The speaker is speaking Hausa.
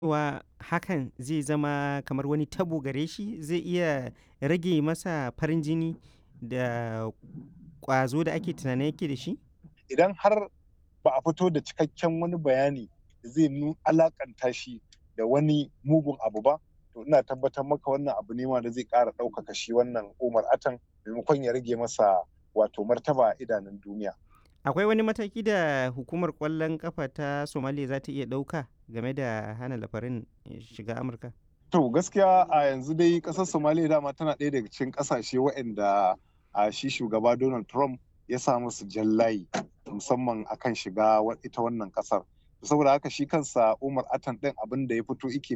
Wa hakan zai zama kamar wani tabo gare shi? Zai iya rage masa farin jini da ƙwazo da ake tunanin yake da shi? Idan har ba a fito da cikakken wani bayani da zai nu alaƙanta shi da wani mugun abu ba, to ina tabbatar maka wannan abu ne ma da zai ƙara ɗaukaka shi wannan Umar Atan maimakon ya rage masa wato martaba a idanun duniya. Akwai wani mataki da hukumar ƙwallon ƙafa ta Somaliya za ta iya ɗauka game da hana Laparin shiga Amurka? To gaskiya a yanzu dai ƙasar Somaliya dama tana ɗaya daga cikin ƙasashe waɗanda a shi shugaba Donald Trump ya sa musu jan layi musamman akan shiga ita wannan ƙasar. Saboda haka shi kansa Umar Atan ɗin abin da ya fito ike